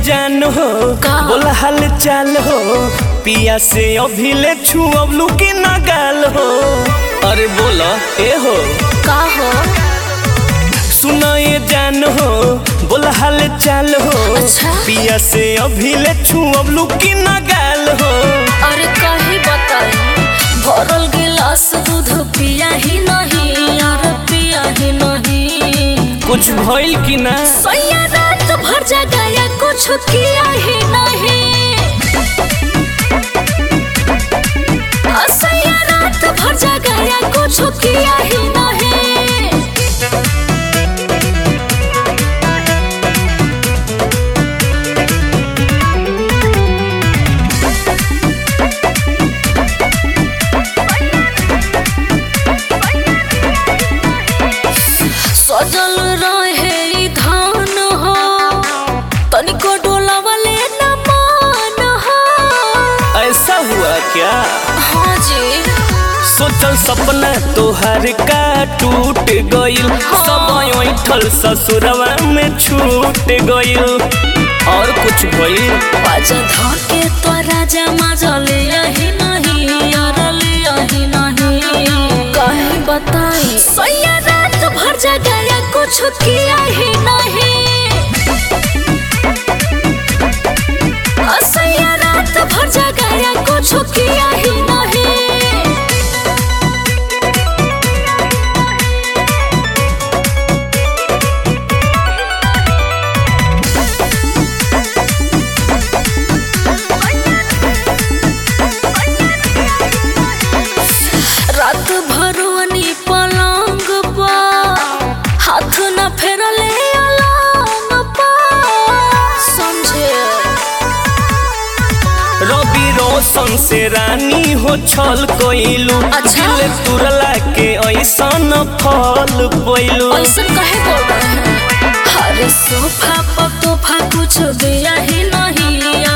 जान हो का? बोला हाल चाल हो पिया से अभी ले छू अब लुकी न गाल हो अरे बोला ए हो का हो सुना ये जान हो बोला हाल चाल हो अच्छा। पिया से अभी ले छू अब लुकी न गाल हो अरे कही बताई भरल गिलास दूध पिया ही नहीं और पिया ही नहीं कुछ भइल कि ना सैया रात भर जगाया कुछ किया ही नहीं आ, सैया रात भर जगाया कुछ किया ही नहीं सजल रहे ई धान हो तनिको डोलावले न मान हो ऐसा हुआ क्या हाँ जी सोचल सपना तोहर का टूट गइल सब ऐठल ससुरवा में छूट गइल और कुछ भइल बाजा धके तो राजा मजले यही नहीं अरल यही नहीं कहीं बताई सैया रात भर जगाया कुछ किया ही नहीं आ, सैया रात भर जगाया कुछ किया ही नहीं रात भरवनी पलंग पा हाथ न फेरले अलंग पा समझे रवि रोशन से रानी हो छल कइलू अच्छा। दिल तुरला के ऐसन फल पइलू ऐसा कहे बोल रहे हैं हर सोफा पर तोहफा कुछ दिया ही नहीं